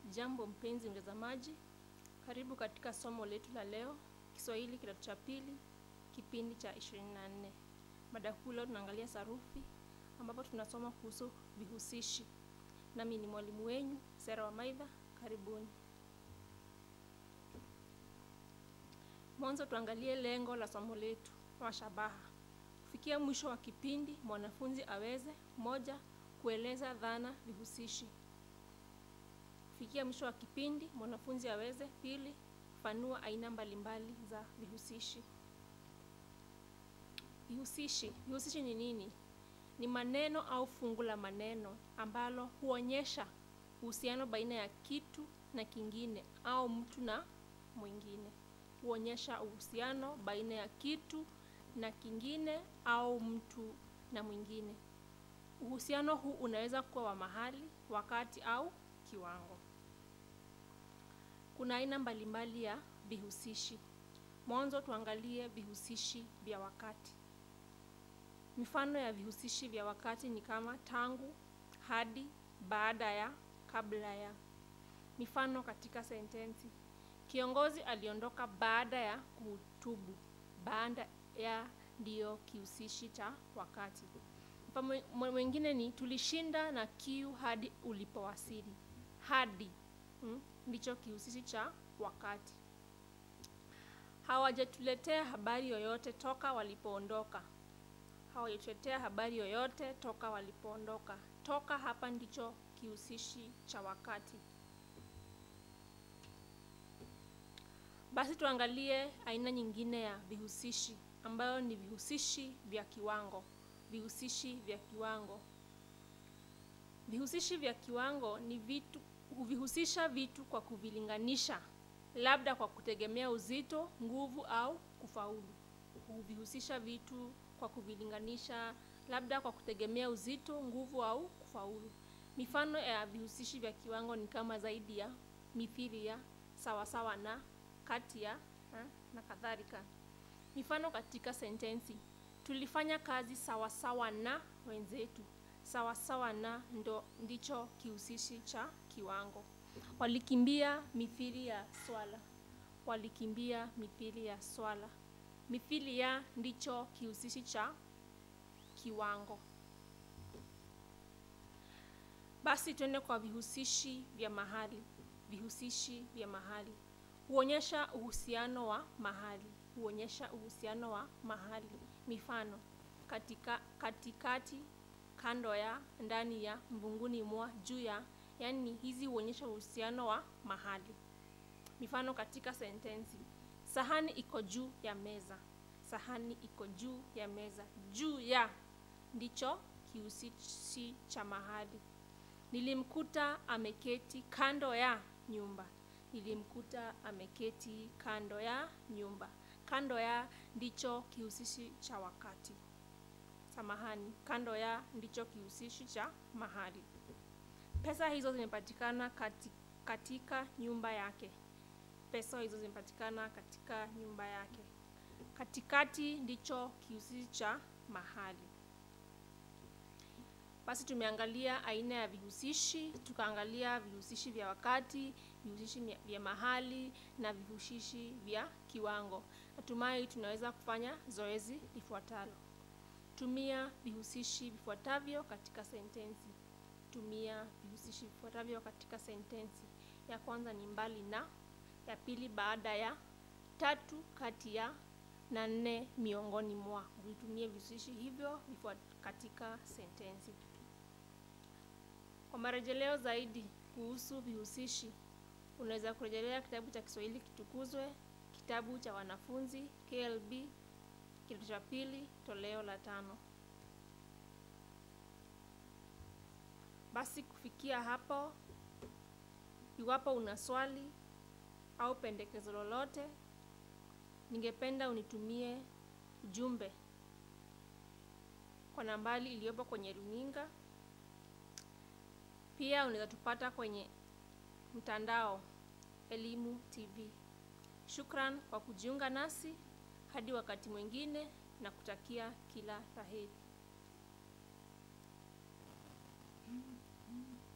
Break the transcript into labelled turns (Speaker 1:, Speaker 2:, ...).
Speaker 1: Jambo mpenzi mtazamaji, karibu katika somo letu la leo, Kiswahili kidato cha pili, kipindi cha 24. Mada kuu leo tunaangalia sarufi, ambapo tunasoma kuhusu vihusishi. Nami ni mwalimu wenyu Sera wa Maidha, karibuni. Mwanzo tuangalie lengo la somo letu wa shabaha. Kufikia mwisho wa kipindi, mwanafunzi aweze moja, kueleza dhana vihusishi kufikia mwisho wa kipindi mwanafunzi aweze pili fanua aina mbalimbali za vihusishi vihusishi vihusishi ni nini ni maneno au fungu la maneno ambalo huonyesha uhusiano baina ya kitu na kingine au mtu na mwingine huonyesha uhusiano baina ya kitu na kingine au mtu na mwingine uhusiano huu unaweza kuwa wa mahali wakati au kiwango kuna aina mbalimbali ya vihusishi. Mwanzo tuangalie vihusishi vya wakati. Mifano ya vihusishi vya wakati ni kama tangu, hadi, baada ya, kabla ya. Mifano katika sentensi. Kiongozi aliondoka baada ya kuhutubu. Baada ya ndiyo kihusishi cha wakati. Mfano mwingine ni tulishinda na kiu hadi ulipowasili. Hadi hmm? ndicho kihusishi cha wakati. Hawajatuletea habari yoyote toka walipoondoka. Hawajatuletea habari yoyote toka walipoondoka. Toka hapa ndicho kihusishi cha wakati. Basi tuangalie aina nyingine ya vihusishi ambayo ni vihusishi vya kiwango. Vihusishi vya kiwango. Vihusishi vya kiwango ni vitu huvihusisha vitu kwa kuvilinganisha, labda kwa kutegemea uzito, nguvu au kufaulu. Huvihusisha vitu kwa kuvilinganisha, labda kwa kutegemea uzito, nguvu au kufaulu. Mifano ya vihusishi vya kiwango ni kama zaidi ya, mithili ya, sawasawa na, kati ya na kadhalika. Mifano katika sentensi: tulifanya kazi sawasawa na wenzetu sawasawa na ndo ndicho kihusishi cha kiwango. Walikimbia mithili ya swala. Walikimbia mithili ya swala. Mithili ya ndicho kihusishi cha kiwango. Basi twende kwa vihusishi vya mahali. Vihusishi vya mahali huonyesha uhusiano wa mahali. Huonyesha uhusiano wa mahali. Mifano katika, katikati kando ya, ndani ya, mvunguni mwa, juu ya, yaani hizi huonyesha uhusiano wa mahali. Mifano katika sentensi: sahani iko juu ya meza. Sahani iko juu ya meza. Juu ya ndicho kihusishi cha mahali. Nilimkuta ameketi kando ya nyumba. Nilimkuta ameketi kando ya nyumba. Kando ya ndicho kihusishi cha wakati. Samahani, kando ya ndicho kihusishi cha mahali. Pesa hizo zimepatikana kati, katika nyumba yake. Pesa hizo zimepatikana katika nyumba yake. Katikati ndicho kihusishi cha mahali. Basi tumeangalia aina ya vihusishi, tukaangalia vihusishi vya wakati, vihusishi vya mahali na vihusishi vya kiwango. Natumai tunaweza kufanya zoezi lifuatalo. Tumia vihusishi vifuatavyo katika sentensi. Tumia vihusishi vifuatavyo katika sentensi. Ya kwanza ni mbali na, ya pili baada ya, tatu kati ya, na nne miongoni mwa. Vitumie vihusishi hivyo katika sentensi. Kwa marejeleo zaidi kuhusu vihusishi, unaweza kurejelea kitabu cha Kiswahili Kitukuzwe, kitabu cha wanafunzi KLB kidato cha pili toleo la tano. Basi kufikia hapo, iwapo una swali au pendekezo lolote, ningependa unitumie ujumbe kwa nambari iliyopo kwenye runinga. Pia unaweza tupata kwenye mtandao Elimu TV. Shukran kwa kujiunga nasi. Hadi wakati mwingine na kutakia kila la heri.